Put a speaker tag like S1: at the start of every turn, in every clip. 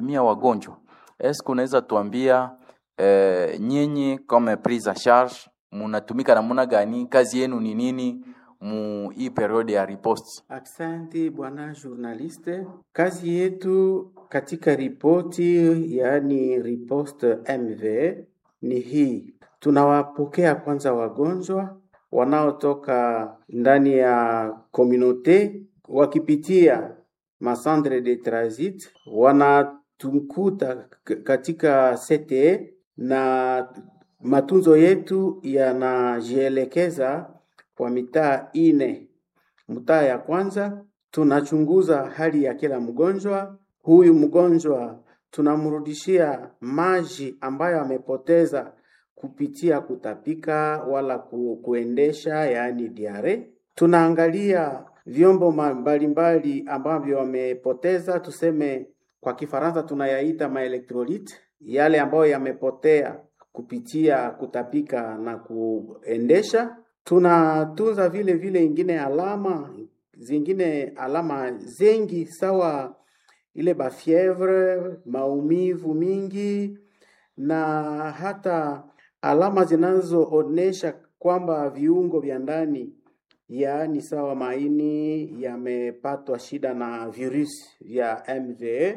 S1: mnahudumia wagonjwa. Eske unaweza tuambia eh, nyinyi kama prise en charge munatumika namna gani? Kazi yenu ni nini mu hii periode ya riposte?
S2: Asante bwana journaliste. Kazi yetu katika ripoti, yaani riposte MV ni hii: tunawapokea kwanza wagonjwa wanaotoka ndani ya komunote wakipitia masandre de transit, wanatukuta k- katika CTE na matunzo yetu yanajielekeza kwa mitaa ine. Mtaa ya kwanza tunachunguza hali ya kila mgonjwa. Huyu mgonjwa tunamrudishia maji ambayo amepoteza kupitia kutapika wala ku, kuendesha, yaani diare. Tunaangalia vyombo ma- mbalimbali ambavyo wamepoteza, tuseme kwa Kifaransa tunayaita maelectrolyte, yale ambayo yamepotea kupitia kutapika na kuendesha. Tunatunza vile vile ingine alama zingine alama zengi sawa ile bafievre, maumivu mingi na hata alama zinazoonesha kwamba viungo vya ndani yaani sawa maini yamepatwa shida na virusi vya MVA.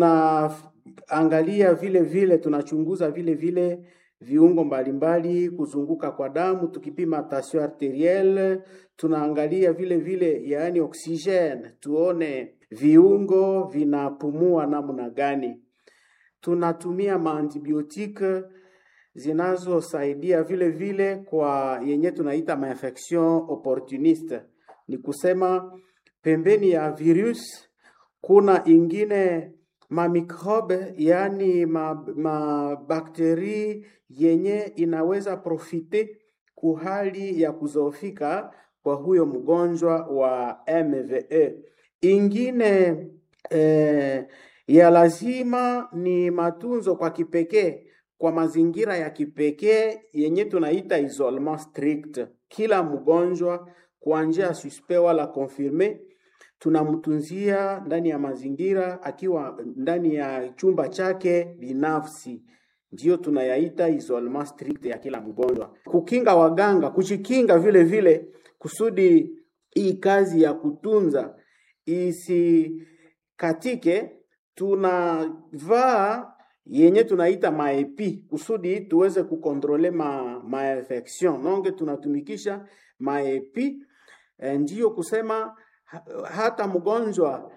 S2: Tunaangalia vile vile, tunachunguza vile vile viungo mbalimbali, kuzunguka kwa damu, tukipima tension arterielle. Tunaangalia vile vile, yaani oksijeni, tuone viungo vinapumua namna gani. Tunatumia maantibiotike zinazosaidia vile vile kwa yenye tunaita mainfection opportuniste, ni kusema pembeni ya virus kuna ingine mamikrobe, yaani mabakteri ma yenye inaweza profite kuhali ya kuzofika kwa huyo mgonjwa wa MVE. Ingine eh, ya lazima ni matunzo kwa kipekee kwa mazingira ya kipekee yenye tunaita isolement strict. Kila mgonjwa kuanzia suspect wala confirme tunamtunzia ndani ya mazingira akiwa ndani ya chumba chake binafsi, ndiyo tunayaita isolement strict ya kila mgonjwa. Kukinga waganga, kujikinga vile vile kusudi hii kazi ya kutunza isikatike, tunavaa yenye tunaita maepi kusudi tuweze kukontrole ma, ma infection nonge tunatumikisha maepi eh, ndiyo kusema ha, hata mgonjwa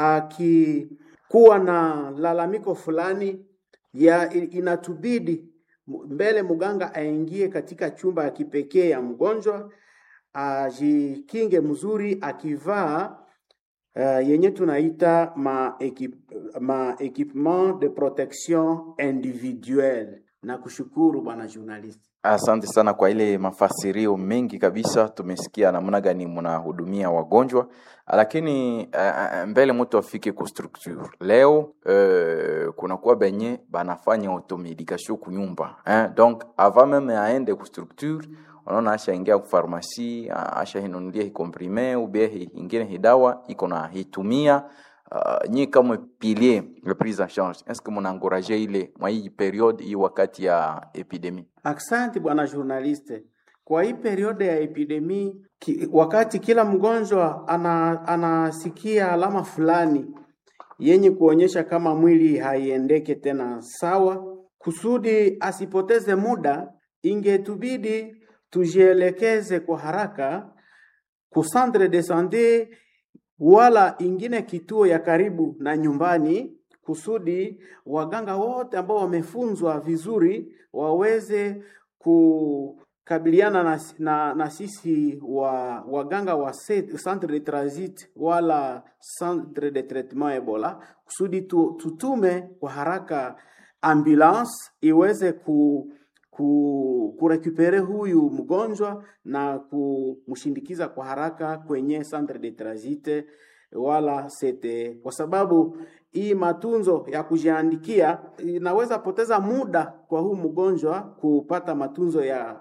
S2: akikuwa na lalamiko fulani ya inatubidi mbele mganga aingie katika chumba ya kipekee ya mgonjwa ajikinge mzuri akivaa uh, yenye tunaita ma, ekip, ma equipement de protection individuelle. Na kushukuru bwana journalist.
S1: Asante sana kwa ile mafasirio mengi kabisa, tumesikia namna gani mnahudumia wagonjwa, lakini uh, mbele mtu afike ku structure leo uh, kunakuwa benye banafanya automedication kunyumba eh? donc avant meme aende ku structure unaona ashaingia ku pharmacie ashahinunulia hikomprime ubie hi, ingine hidawa iko na hitumia uh, nyi kama pilier le prise en charge est-ce que mnaencourage ile mwa hii periode hii wakati ya epidemie
S2: Asante bwana journaliste. Kwa hii periode ya epidemi ki, wakati kila mgonjwa ana, anasikia alama fulani yenye kuonyesha kama mwili haiendeke tena sawa, kusudi asipoteze muda, ingetubidi tujielekeze kwa haraka ku centre de sante wala ingine kituo ya karibu na nyumbani kusudi waganga wote ambao wamefunzwa vizuri waweze kukabiliana na, na, na sisi wa waganga wa centre de transit wala centre de traitement Ebola kusudi tu, tutume kwa haraka ambulance iweze ku ku, kurekupere huyu mgonjwa na kumshindikiza kwa haraka kwenye centre de transit wala sete, kwa sababu hii matunzo ya kujiandikia inaweza poteza muda kwa huu mgonjwa kupata matunzo ya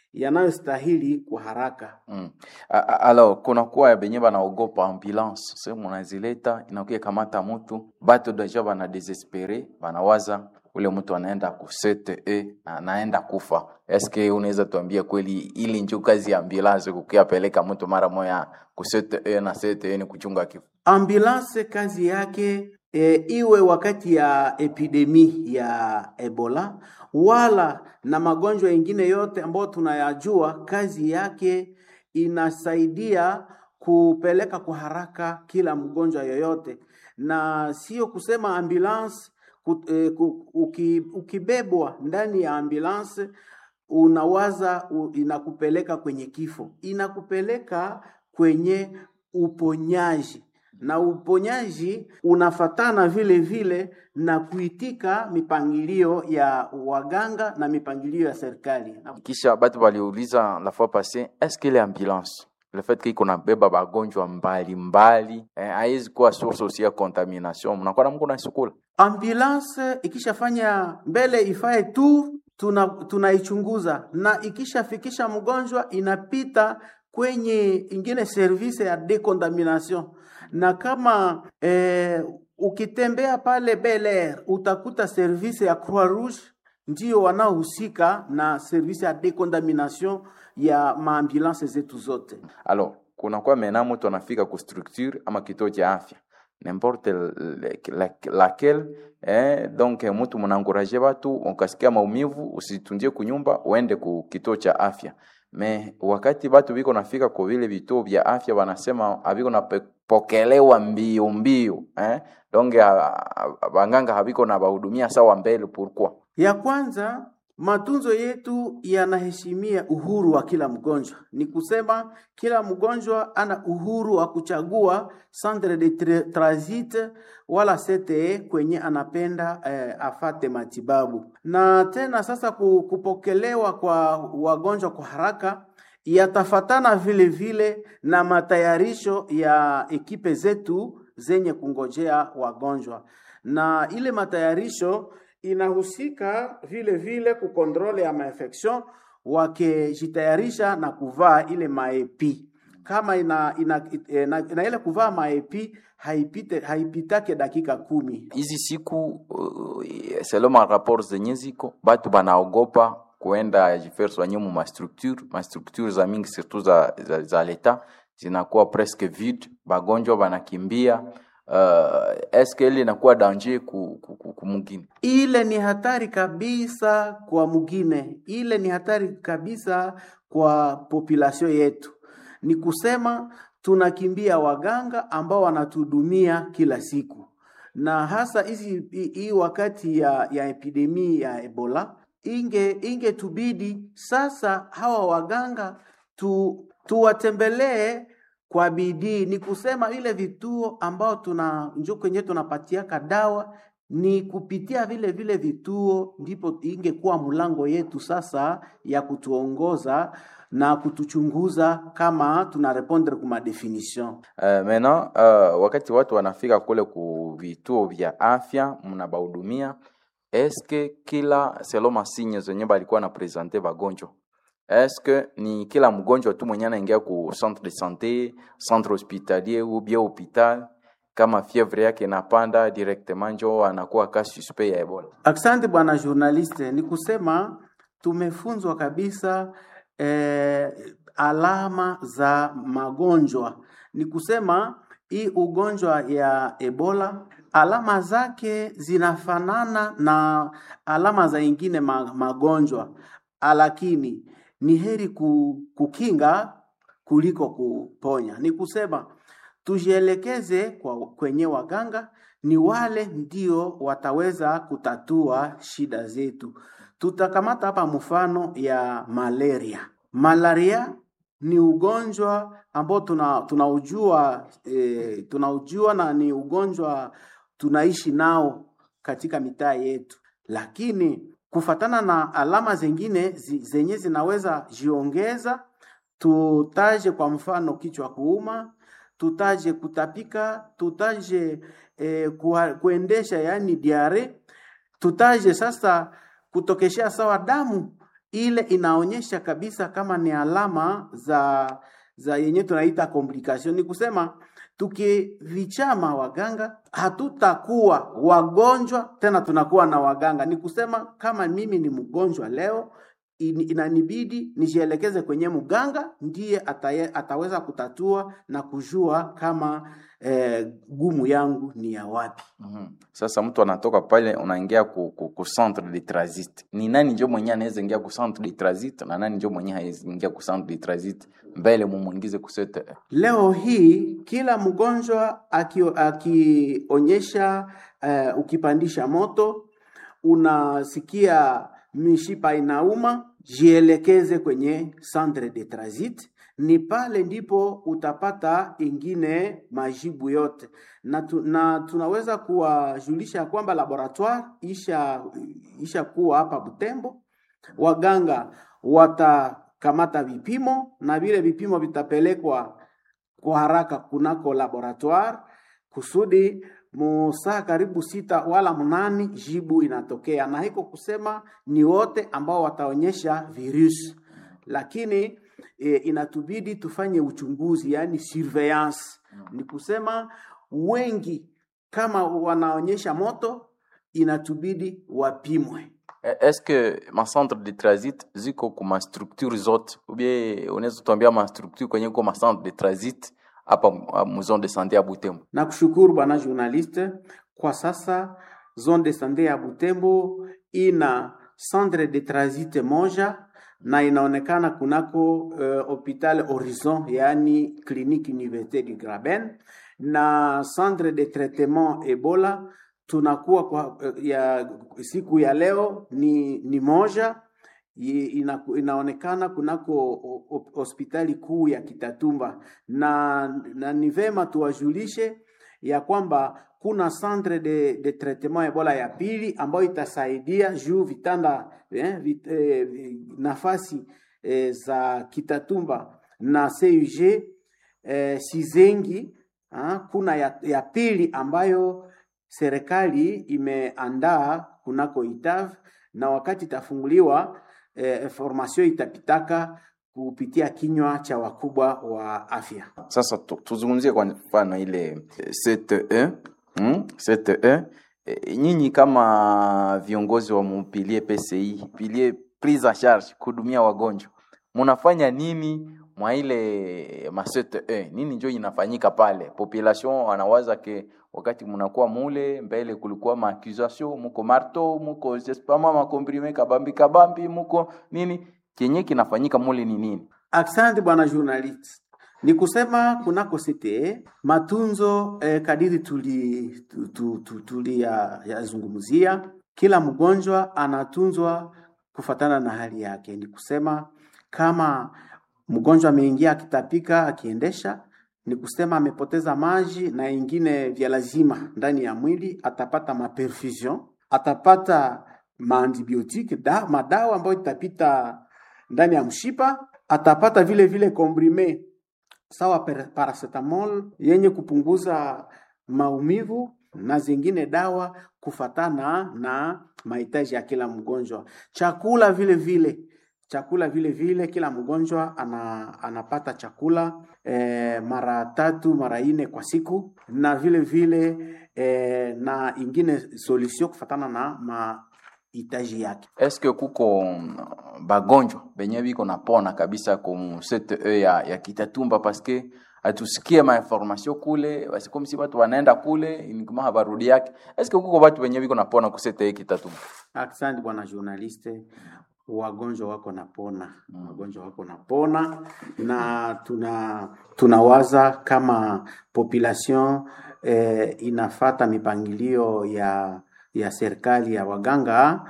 S2: yanayostahili kwa haraka.
S1: Mm. A- a- Alors kunakuwa benye banaogopa ambulance se munazileta inakuya kamata mutu batu deja bana desespere banawaza ule mtu anaenda ku CTE na anaenda kufa. Eske unaweza tuambia kweli ili njo kazi ya ambulance kukuyapeleka mtu mara moya ku CTE na CTE ni kuchunga kifo?
S2: Ambulance kazi yake e, iwe wakati ya epidemi ya Ebola wala na magonjwa mengine yote ambayo tunayajua, kazi yake inasaidia kupeleka kwa haraka kila mgonjwa yoyote, na sio kusema ambulance ku- eh, ku- uki- ukibebwa ndani ya ambulance unawaza u, inakupeleka kwenye kifo, inakupeleka kwenye uponyaji na uponyaji unafatana vile vile na kuitika mipangilio ya waganga na mipangilio ya serikali. Na
S1: Kisha batu baliuliza la fois passée est-ce que les ambulances le fait que iko nabeba bagonjwa mbalimbali eh, haiwezi kuwa source aussi ya contamination, mnakuwa na mko naisukula
S2: ambulance ikishafanya mbele ifae tu tuna tunaichunguza na ikishafikisha mgonjwa inapita kwenye ingine service ya decontamination na kama eh, ukitembea pale Bel Air utakuta service ya Croix Rouge ndio wanaohusika na service ya decontamination ya maambulance zetu zote.
S1: Alors, kunakuwa mena mtu anafika ku structure ama kituo cha afya n'importe le- la- laquelle eh, donc mtu mnaencourage watu ukasikia maumivu usitundie kunyumba uende ku kituo cha afya me wakati watu biko nafika kwa vile vituo vya afya wanasema haviko napokelewa mbio mbio eh? donc ha- ha- banganga haviko na bahudumia sawa mbele pourquoi
S2: Ya kwanza, matunzo yetu yanaheshimia uhuru wa kila mgonjwa. Ni kusema kila mgonjwa ana uhuru wa kuchagua centre de tra- transit wala CTE kwenye anapenda eh, afate matibabu. Na tena sasa ku- kupokelewa kwa wagonjwa kwa haraka yatafatana vile vile na matayarisho ya ekipe zetu zenye kungojea wagonjwa, na ile matayarisho inahusika vile vile kukontrole ya mainfection, wakijitayarisha na kuvaa ile maepi kama ina, ina, ina, ina ile kuvaa maepi haipite haipitake dakika kumi.
S1: hizi siku uh, selon ma rapport zenye ziko batu banaogopa kuenda jifaire soigner mu mastructure mastructure za mingi surtout za, za, za leta zinakuwa presque vide bagonjwa banakimbia uh, eske ile inakuwa danger ku, ku, ku, ku mugini
S2: ile ni hatari kabisa kwa mugine, ile ni hatari kabisa kwa population yetu. Ni kusema tunakimbia waganga ambao wanatuhudumia kila siku, na hasa hizi hii hii wakati ya, ya epidemi ya Ebola inge ingetubidi sasa hawa waganga tu tuwatembelee kwa bidii. Ni kusema vile vituo ambao tuna njo kwenye tunapatiaka dawa ni kupitia vile vile vituo, ndipo ingekuwa mlango yetu sasa ya kutuongoza na kutuchunguza kama tuna répondre kuma definition.
S1: Uh, maintenant uh, wakati watu wanafika kule ku vituo vya afya mnabahudumia, eske kila selon masigne zenye balikuwa na presente bagonjwa, eske ni kila mgonjwa tu mwenye anaingia ku centre de santé, centre hospitalier ou bien hopital, kama fievre yake inapanda directement njo anakuwa ka suspect ya Ebola?
S2: Asante bwana journaliste, ni kusema tumefunzwa kabisa eh, alama za magonjwa. Ni kusema hii ugonjwa ya Ebola alama zake zinafanana na alama za ingine ma- magonjwa, lakini ni heri ku- kukinga kuliko kuponya. Ni kusema tujielekeze kwa kwenye waganga, ni wale ndio wataweza kutatua shida zetu. Tutakamata hapa mfano ya malaria. Malaria ni ugonjwa ambao tuna tunaujua e, tunaujua na ni ugonjwa tunaishi nao katika mitaa yetu, lakini kufatana na alama zingine zi, zenye zinaweza jiongeza, tutaje kwa mfano kichwa kuuma, tutaje kutapika, tutaje eh, kuha, kuendesha yani diare, tutaje sasa kutokeshea sawa damu ile inaonyesha kabisa kama ni alama za za yenye tunaita complication. Ni kusema tukivichama waganga hatutakuwa wagonjwa tena, tunakuwa na waganga. Ni kusema kama mimi ni mgonjwa leo in- inanibidi nijielekeze kwenye mganga, ndiye ataye, ataweza kutatua na kujua kama eh, gumu yangu ni ya wapi.
S1: Mhm. Sasa mtu anatoka pale, unaingia ku, ku, ku centre de transit. Ni nani njo mwenye anaweza ingia ku centre de transit na nani njo mwenye hawezi ingia ku centre de transit mbele mumuingize ku CTE?
S2: Leo hii kila mgonjwa aki- akionyesha eh, ukipandisha moto unasikia mishipa inauma, jielekeze kwenye centre de transit. Ni pale ndipo utapata ingine majibu yote na, tu, na tunaweza kuwajulisha kwamba laboratoire isha isha kuwa hapa Butembo waganga watakamata vipimo na vile vipimo vitapelekwa kwa haraka kunako laboratoire kusudi musaa karibu sita wala mnani jibu inatokea, na hiko kusema ni wote ambao wataonyesha virusi, lakini e, inatubidi tufanye uchunguzi, yani surveillance. Ni kusema wengi kama wanaonyesha moto, inatubidi wapimwe.
S1: Eh, Est-ce que ma centre de transit ziko kuma structure zote ubie unaweza tuambia ma structure kwenye ko ma centre de transit hapa mu zone de santé ya Butembo?
S2: na kushukuru bwana journaliste. Kwa sasa zone de sante ya Butembo ina centre de transit moja na inaonekana kunako uh, hopital Horizon, yaani kliniki Universite du Graben na centre de traitement Ebola tunakuwa kwa, uh, ya siku ya leo ni, ni moja Ye- ina, inaonekana kunako ho- ho- hospitali kuu ya Kitatumba na, na ni vema tuwajulishe ya kwamba kuna centre de, de traitement Ebola ya pili ambayo itasaidia juu vitanda eh, vit, eh, vi- nafasi eh, za Kitatumba na CUG eh, Sizengi ah, kuna ya, ya pili ambayo serikali imeandaa kunako Itav na wakati itafunguliwa eh, formation itapitaka kupitia kinywa cha wakubwa wa afya.
S1: Sasa tu- tuzungumzie kwa mfano ile eh, CTE mm? CTE eh, nyinyi kama viongozi wa mupilie PCI pilie prise en charge kuhudumia wagonjwa munafanya nini mwa ile ma CTE? Nini njo inafanyika pale? Population anawaza ke wakati munakuwa mule mbele kulikuwa ma accusation, muko marto, muko jespama makomprime kabambi kabambi, muko nini kenye kinafanyika mule ni nini?
S2: Asante bwana journalist. Ni kusema kunako CTE matunzo eh, kadiri tuli tu, tu, tu, tuli ya, yazungumzia, kila mgonjwa anatunzwa kufatana na hali yake. Ni kusema kama mgonjwa ameingia akitapika akiendesha, ni kusema amepoteza maji na ingine vya lazima ndani ya mwili, atapata maperfusion, atapata maantibiotiki da, madawa ambayo itapita ndani ya mshipa, atapata vile vile komprime sawa per- paracetamol yenye kupunguza maumivu na zingine dawa kufatana na mahitaji ya kila mgonjwa. Chakula vile vile chakula vile vile, kila mgonjwa ana, anapata chakula eh, mara tatu mara ine kwa siku, na vile vile eh, na ingine solution kufatana na mahitaji yake.
S1: eske kuko mm, bagonjwa benye biko napona kabisa ku CTE ya, ya Kitatumba paske atusikie ma information kule basi comme si watu wanaenda kule ni kama habarudi yake eske kuko watu benye biko napona ku CTE Kitatumba
S2: Asante bwana journaliste, wagonjwa wako napona, wagonjwa wako napona, na tuna tunawaza kama population eh, inafata mipangilio ya ya serikali ya waganga,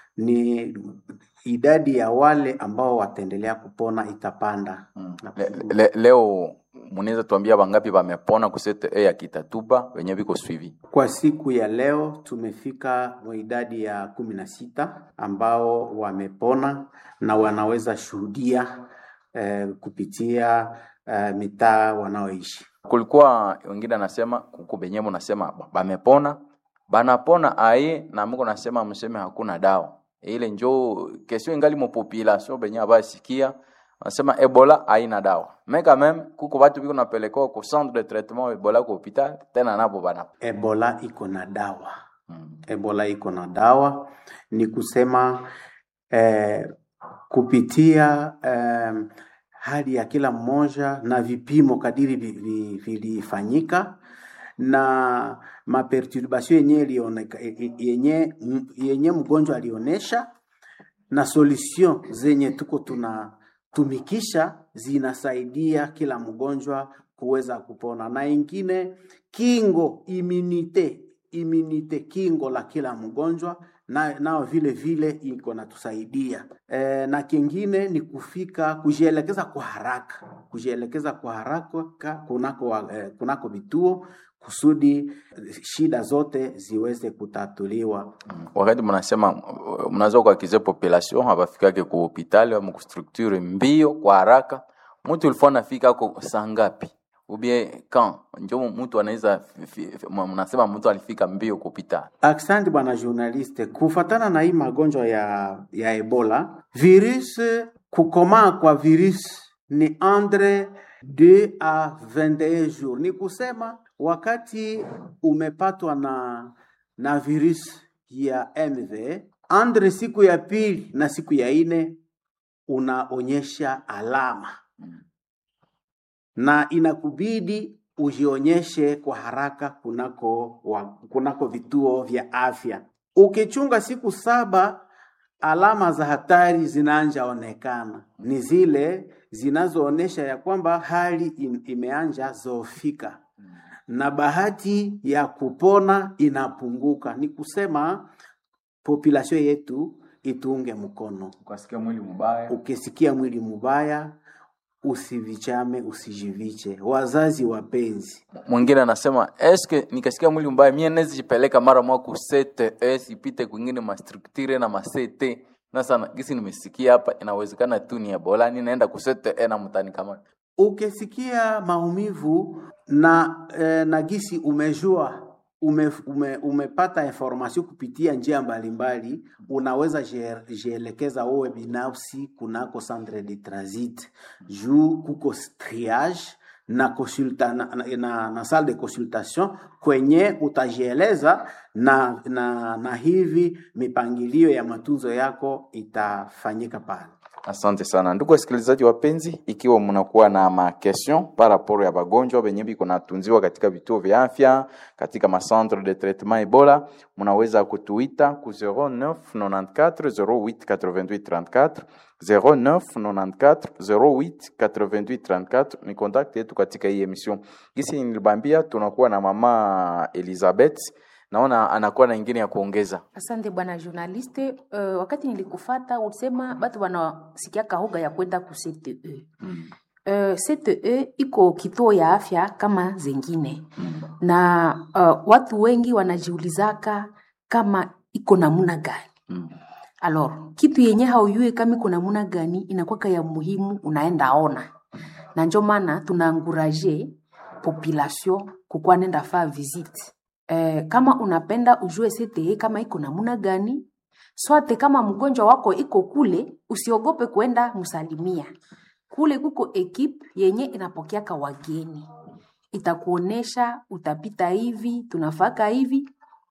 S2: ni idadi ya wale ambao wataendelea kupona itapanda.
S1: mm.
S2: Na
S1: le, le, leo munaweza tuambia bangapi bamepona ku CTE ya Kitatumba benye biko suivi
S2: Kwa siku ya leo tumefika wa idadi ya kumi na sita ambao wamepona na wanaweza shuhudia eh, kupitia eh, mitaa wanaoishi.
S1: kulikuwa wengine anasema kuko benye munasema ba- bamepona banapona aye na mko nasema mseme hakuna dawa ile njo kesio ingali mo population benye abasikia wanasema ebola haina dawa mais quand même kuko batu biko napelekwa ku centre de traitement ebola ku hopital tena nabo bana
S2: Ebola iko na dawa.
S1: mm.
S2: Ebola iko na dawa, ni kusema eh, kupitia eh, hali ya kila mmoja na vipimo kadiri vi- vi- vilifanyika na maperturbation yenye ilioneka- yenye yenye mgonjwa alionyesha na solution zenye tuko tunatumikisha zinasaidia kila mgonjwa kuweza kupona, na ingine kingo immunite immunite kingo la kila mgonjwa na, nao vile vile iko natusaidia e, na kingine ni kufika kujielekeza kwa haraka kujielekeza kwa haraka kunako, wa- eh, kunako vituo kusudi shida zote ziweze kutatuliwa.
S1: wakati mnasema uh, mnaweza kuakize population habafikake ku hopital ama ku structure mbio kwa haraka mtu ulikuwa nafika ako saa ngapi ubie kan njo mtu anaweza fi- fi- fi- mnasema mtu alifika mbio ku hopital
S2: Asante bwana journaliste, kufatana na hii magonjwa ya, ya Ebola, virus kukomaa kwa virus ni entre 2 a 21 jours. Ni kusema wakati umepatwa na na virus ya MV, andre siku ya pili na siku ya ine unaonyesha alama na inakubidi ujionyeshe kwa haraka kunako, wa, kunako vituo vya afya. Ukichunga siku saba, alama za hatari zinaanja onekana, ni zile zinazoonyesha ya kwamba hali im- imeanja zoofika na bahati ya kupona inapunguka. Ni kusema population yetu itunge mkono.
S1: ukasikia mwili mbaya
S2: Ukisikia mwili mubaya, usivichame, usijiviche. Wazazi wapenzi,
S1: mwingine anasema eske nikasikia mwili mbaya mie nezi jipeleka mara moja ku CTS ipite kwingine ma structure na ma CT na sana gisi nimesikia hapa inawezekana tu ni ebola ni naenda ku CTE na mtani kama
S2: ukisikia maumivu na, eh, na gisi umejua ume, ume, umepata information kupitia njia mbalimbali, unaweza jie- jielekeza wewe binafsi kunako centre de transit juu kuko triage na, consulta, na, na, na, na salle de consultation kwenye utajieleza na, na, na hivi mipangilio ya matunzo yako itafanyika pale.
S1: Asante sana ndugu wasikilizaji wapenzi, ikiwa mnakuwa na ma question par rapport ya bagonjwa benye biko natunziwa katika vituo vya afya katika ma centre de traitement Ebola, mnaweza kutuita ku 09 94 08 88 34 09 94 08 88 34 ni contact yetu katika hii emission. Gisi nilibambia tunakuwa na mama Elizabeth, naona anakuwa na ingine ya kuongeza.
S3: Asante bwana journaliste. Uh, wakati nilikufata ulisema batu wanasikiaka hoga ya kwenda ku CTE. Uh, CTE iko kituo ya afya kama zengine na uh, watu wengi wanajiulizaka kama iko namuna gani. Alors, kitu yenye hauyue kama iko namuna gani inakwaka ya muhimu unaenda ona, na njo maana tunaanguraje population kukuwa nenda faa visite eh, kama unapenda ujue CTE kama iko namuna gani swate, kama mgonjwa wako iko kule, usiogope kuenda msalimia kule. Kuko ekipe yenye inapokeaka wageni, itakuonesha utapita hivi, tunafaka hivi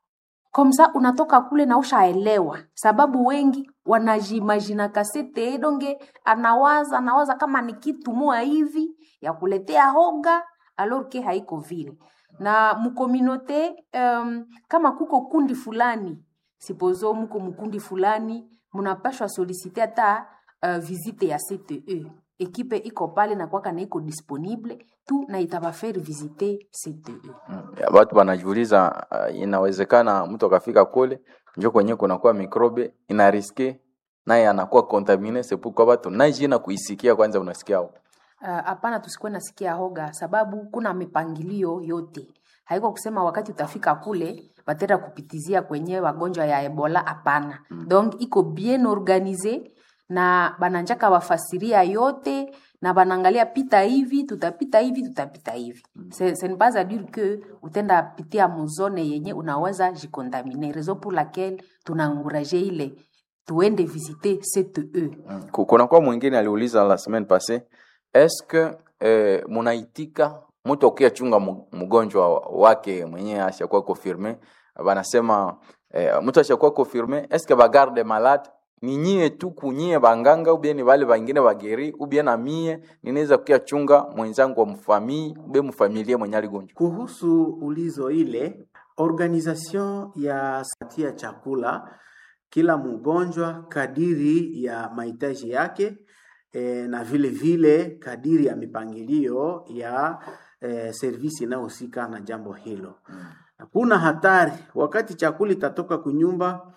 S3: komsa unatoka kule na ushaelewa, sababu wengi wanajimajina kasete donge, anawaza anawaza kama ni kitu moya hivi ya kuletea hoga, alors que haiko vile na mukominote um, kama kuko kundi fulani sipozo muko mukundi fulani munapashwa solicite hata uh, visite ya CTE ekipe iko pale na kwaka na iko disponible tu na itabafaire visite CTE.
S1: Ya, watu wanajiuliza uh, inawezekana mtu akafika kule njo kwenye kunakuwa mikrobe ina riske naye anakuwa contamine sepukwa watu naijina kuisikia kwanza unasikia
S3: hapana uh, tusikuwe nasikia hoga sababu kuna mipangilio yote haiko kusema wakati utafika kule batenda kupitizia kwenye wagonjwa ya ebola hapana mm. donc iko bien organize na bananjaka wafasiria yote na banangalia pita hivi tutapita hivi tutapita hivi mm. ce n'est pas à dire que utenda pitia muzone yenye unaweza jikontamine raison pour laquelle tunaanguraje ile tuende visite CTE.
S1: Ku- kunakuwa mwingine aliuliza la semaine passée est-ce que eh, munaitika mtu akia chunga mu- mgonjwa wake mwenyewe ashakuwa confirme banasema eh, mtu ashakuwa confirme est-ce que bagarde malade ni nyie tu kunyie banganga ubie ni wale bangine bageri ubie na mie ninaweza kukia chunga mwenzangu wa mfamii ube mfamilie mwenye aligonjwa
S2: Kuhusu ulizo ile, organisation ya sati ya chakula kila mgonjwa kadiri ya mahitaji yake e, na vile vile kadiri ya mipangilio ya e, servisi inayohusika na jambo hilo. Hakuna hatari wakati chakula itatoka kunyumba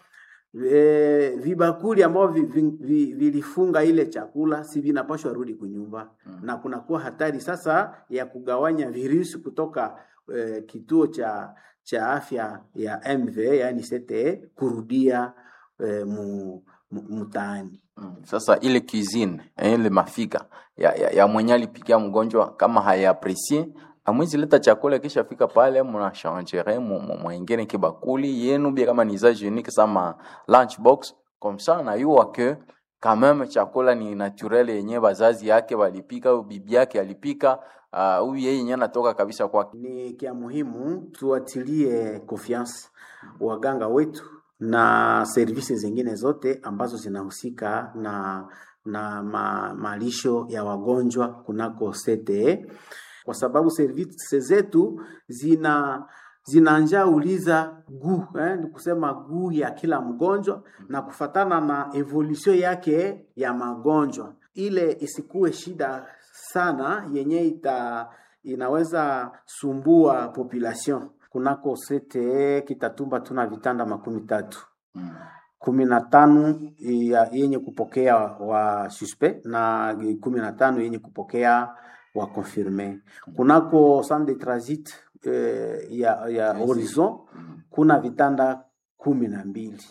S2: e, vibakuli ambao vi, vi, vi, vilifunga ile chakula si vinapashwa rudi kunyumba mm. na kunakuwa hatari sasa ya kugawanya virusi kutoka e, kituo cha cha afya ya MV yani CTE kurudia e, mu, mu, mtaani.
S1: Mm. Sasa ile cuisine eh, ile mafika ya, ya, ya mwenye alipikia mgonjwa kama hayaapresie amwezi leta chakula kisha fika pale mnashangere mwengine kibakuli yenu bia kama ni usage unique sama lunch box comme ça na yua que quand même chakula ni naturel yenye bazazi yake walipika au bibi yake alipika huyu uh, yeye yenyewe anatoka kabisa kwake.
S2: Ni kia muhimu tuatilie confiance waganga wetu na servisi zingine zote ambazo zinahusika na na ma, malisho ya wagonjwa kunako CTE kwa sababu servisi zetu zina zinaanja uliza guu eh, ni kusema guu ya kila mgonjwa na kufatana na evolution yake ya magonjwa, ile isikuwe shida sana yenye ita inaweza sumbua population kunako CTE Kitatumba tuna vitanda makumi tatu
S1: Mm.
S2: kumi na tano ya- yenye kupokea wa suspect na kumi na tano yenye kupokea wa confirme. Kunako centre de transit eh, ya, ya Horizon kuna vitanda kumi na mbili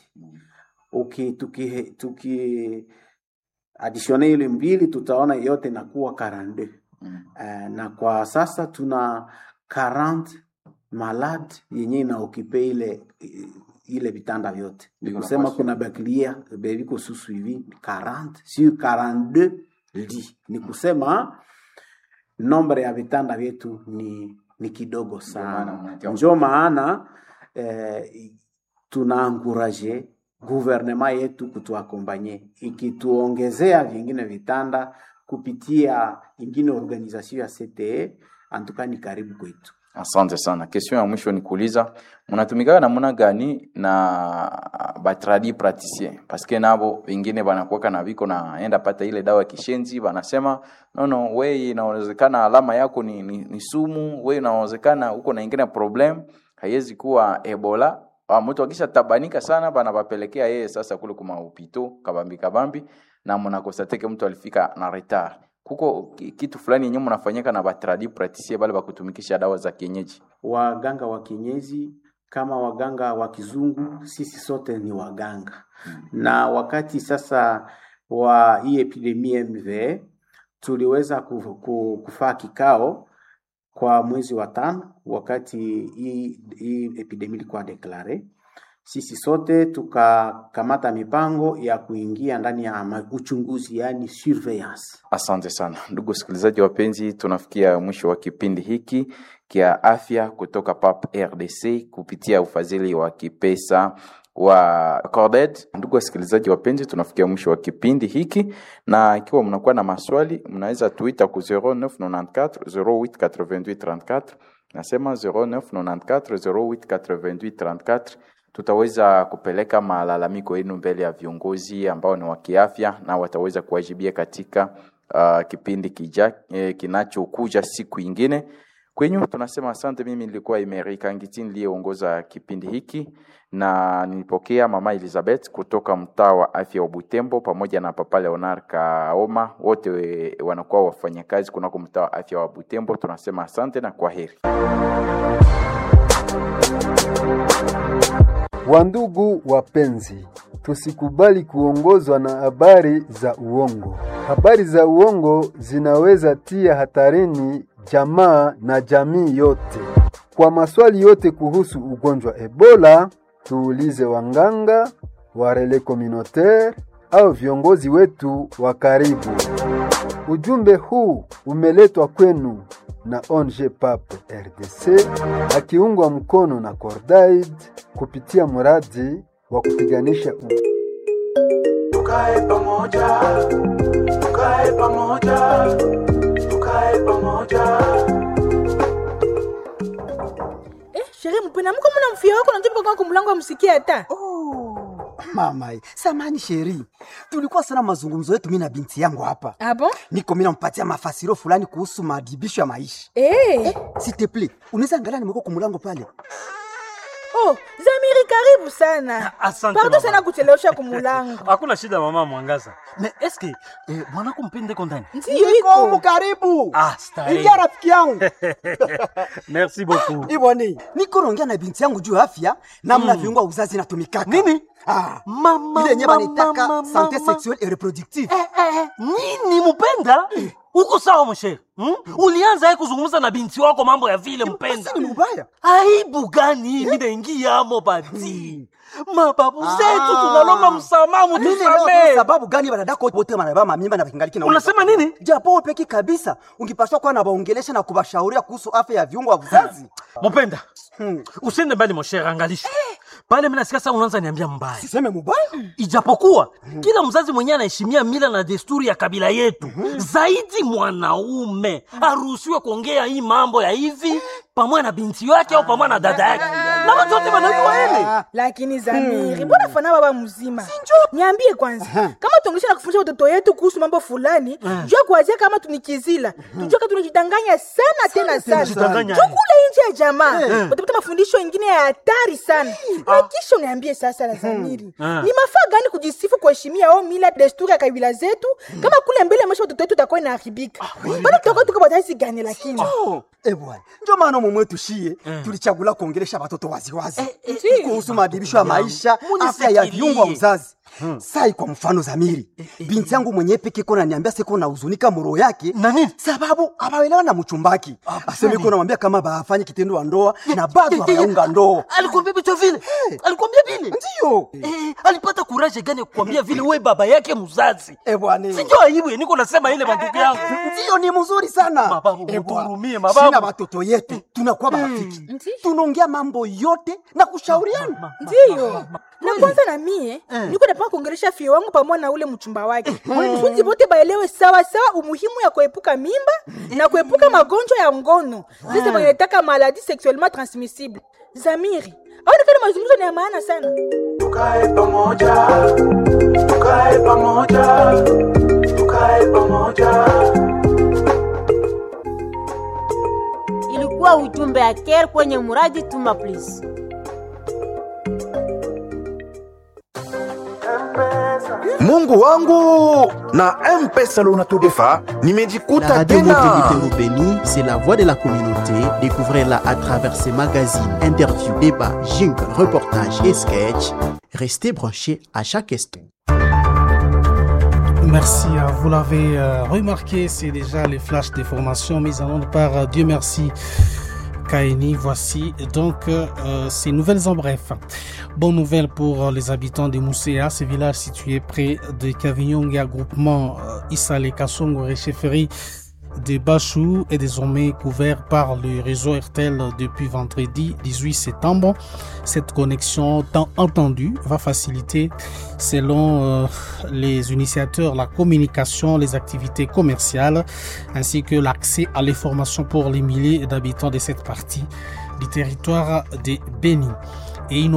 S2: uki tuki tuki adisione ile mbili tutaona yote inakuwa 42
S1: Mm.
S2: Eh, na kwa sasa tuna 40 malade yenye inaokipe ile ile vitanda vyote ni
S1: Biko
S2: kusema
S1: nafasi.
S2: kuna baklia beviko susu hivi 40 sur 42 lits ni kusema nombre ya vitanda vyetu ni ni kidogo
S1: maana
S2: sana
S1: mnatia-
S2: njo maana eh, tuna ankuraje guvernema yetu kutuakompanye ikituongezea vingine vitanda kupitia ingine organisation ya CTE antuka ni karibu kwetu.
S1: Asante sana. Question ya mwisho ni kuuliza mnatumikaka namna gani na batradi praticien paske nabo wengine banakuwaka na viko naenda pata ile dawa ya kishenzi, banasema no no, we inawezekana alama yako ni, ni, ni sumu, we inawezekana uko na ingine problem, haiwezi kuwa Ebola. Ah, mtu akisha tabanika sana banabapelekea yeye sasa kule kuma upito kabambi kabambi, na mnakosateke mtu alifika na retard kuko ki- kitu fulani yenye mnafanyika na batradi praticien bale bakutumikisha dawa za kienyeji.
S2: Waganga wa kienyeji kama waganga wa kizungu, sisi sote ni waganga na wakati sasa wa hii epidemia MV tuliweza ku- ku- kufaa kikao kwa mwezi wa tano, wakati hii hii epidemia ilikuwa deklare, sisi sote tukakamata mipango ya kuingia ndani ya ma- uchunguzi, yani surveillance.
S1: Asante sana ndugu wasikilizaji wapenzi, tunafikia mwisho wa kipindi hiki kia afya kutoka PAP RDC kupitia ufadhili wa kipesa wa Corded. Ndugu wasikilizaji wapenzi, tunafikia mwisho wa kipindi hiki, na ikiwa mnakuwa na maswali mnaweza tuita ku 0994 0888 34 nasema 0994 0888 34 tutaweza kupeleka malalamiko yenu mbele ya viongozi ambao ni wa kiafya na wataweza kuwajibia katika uh, kipindi kija, eh, kinachokuja siku ingine. Kwenyu tunasema asante. Mimi nilikuwa Emery Kangiti niliyeongoza kipindi hiki na nilipokea mama Elizabeth kutoka mtaa wa afya wa Butembo pamoja na papa Leonard Kaoma, wote we- wanakuwa wafanyakazi kunako mtaa wa afya wa Butembo. Tunasema asante na kwa heri.
S4: Wandugu wapenzi, tusikubali kuongozwa na habari za uongo. Habari za uongo zinaweza tia hatarini jamaa na jamii yote. Kwa maswali yote kuhusu ugonjwa Ebola, tuulize wanganga, wa relais communautaire au viongozi wetu wa karibu. Ujumbe huu umeletwa kwenu na ONG PAP RDC akiungwa mkono na Cordaid kupitia mradi wa kupiganisha u
S5: tukae pamoja, tukae pamoja, tukae pamoja.
S6: Eh, sherehe mpena mko mna mfia wako najopa kwa kumlango amsikia hata.
S7: Oh, mama, samani sheri, tulikuwa sana mazungumzo yetu mimi na binti yangu hapa.
S6: Ah bon?
S7: Niko mimi nampatia mafasiro fulani kuhusu maadhibisho ya maisha.
S6: Eh.
S7: S'il te plaît, unaweza angalia nimekuwa kumulango pale.
S6: Oh, Zamiri karibu sana.
S8: Asante
S6: Pardon
S8: mama.
S6: sana kuchelewesha kumulango.
S8: hakuna shida mama mwangaza me eske eh, mwanako mpende kondani
S6: Ndiyo
S7: Niko
S6: iko.
S7: karibu.
S8: ah, starehe.
S7: Ingia rafiki yangu.
S8: merci beaucoup
S7: Iboni, niko naongea na binti yangu juu ya afya namna viungo vya uzazi inatumikaka.
S8: Nini?
S7: Ah,
S8: mama
S7: ile yenyewe
S8: mama,
S7: banitaka
S8: mama,
S7: santé
S8: mama.
S7: sexuelle et reproductive.
S8: eh, eh, eh, nini mpenda uko sawa mshere hmm? ulianza ye kuzungumza na binti wako mambo ya vile mpenda
S7: Si ni mubaya?
S8: aibu gani mi naingiamo bati mababu
S7: Ah.
S8: zetu tunalomba msamaha
S7: Mimi leo
S8: mutusamee
S7: sababu gani wanadako wote wanabeba mamimba na kingaliki na
S8: unasema nini
S7: japo wewe peki kabisa ungipaswa kuwa na waongelesha na kubashauria kuhusu afya ya viungo vya uzazi.
S8: mupenda
S7: Hmm.
S8: usiende mbali moshere angalisha pale mi nasikia sa unaanza niambia mbaya
S7: Siseme mubaya?
S8: ijapokuwa kila mzazi mwenyewe anaheshimia mila na desturi ya kabila yetu zaidi mwanaume aruhusiwe kuongea hii mambo ya hivi pamoja na binti yake au pamoja na dada yake na watu wote wanajua hili
S6: Lakini Zamiri, mbona fana baba mzima? Niambie kwanza, kama tuongesha na kufundisha watoto yetu kuhusu mambo fulani, jua kuanzia kama tunikizila. Tujua kama tunajidanganya sana tena sana.
S8: tunajidanganya.
S6: Jua kule nje ya jamaa, utapata mafundisho mengine ya hatari sana. Na kisha uniambie sasa la Zamiri, ni mafaa gani kujisifu kuheshimia au mila desturi ya kabila zetu kama kule mbele maisha watoto wetu itakuwa inaharibika? Bado tutakuwa tuko bataisi gani lakini?
S7: Oh, eh bwana. Ndio maana mumwe tushie tulichagula kuongelesha watoto waziwazi
S6: eh,
S7: kuhusu maadhibisho ya maisha, afya ya viungo vya uzazi. Sai kwa mfano Zamiri, binti yangu mwenyewe peke kona niambia siko na huzunika muro yake
S8: Na nini?
S7: sababu abaelewa na mchumbaki. Aseme iko namwambia kama bafanye kitendo wa ndoa na bado hawaunga ndoa.
S8: alikwambia vitu vile alikwambia vile
S7: Ndio.
S8: eh, alipata kuraje gani ya kukwambia vile we baba yake mzazi
S7: Eh bwana.
S8: sinjo aibu ya niko nasema ile mandugu yangu
S7: Ndio ni mzuri sana.
S8: Mababu,
S7: Eh, bwana.
S8: mtuhurumie, mababu.
S7: Sina watoto yetu tunakuwa marafiki. Tunaongea mambo yote na kushauriana.
S6: ndiyo na kwanza na mie niko napaka kuongelesha fie wangu pamoja na ule mchumba wake funzi wote baelewe sawa sawa umuhimu ya kuepuka mimba na kuepuka magonjwa ya ngono sasa wanataka maladi sexuellement transmissible zamiri aonekana mazungumzo ni ya maana sana
S5: Tukae pamoja, tukae pamoja, tukae pamoja.
S9: ilikuwa ujumbe ya care kwenye muradi tuma please
S10: mungu wangu na mpesa lonato-defa
S11: La
S10: nimejikuta
S11: radio
S10: tena
S11: Montélimite Béni, c'est la voix de la communauté. Découvrez-la à travers ses magazines, interviews, débats, jingles, reportages et sketchs. Restez branchés à chaque instant.
S12: Merci, euh, vous l'avez euh, remarqué, c'est déjà les flashs des formations mises en onde par euh, Dieu merci. Kaini, voici donc euh, euh, ces nouvelles en bref. Bonne nouvelle pour euh, les habitants de Mousséa, ce village situé près de Kavignonga, groupement euh, Isale Kasongo et chefferie de Bachou est désormais couvert par le réseau RTL depuis vendredi 18 septembre. Cette connexion tant entendue va faciliter, selon euh, les initiateurs, la communication, les activités commerciales, ainsi que l'accès à l'information pour les milliers d'habitants de cette partie du territoire de Bénin. Et une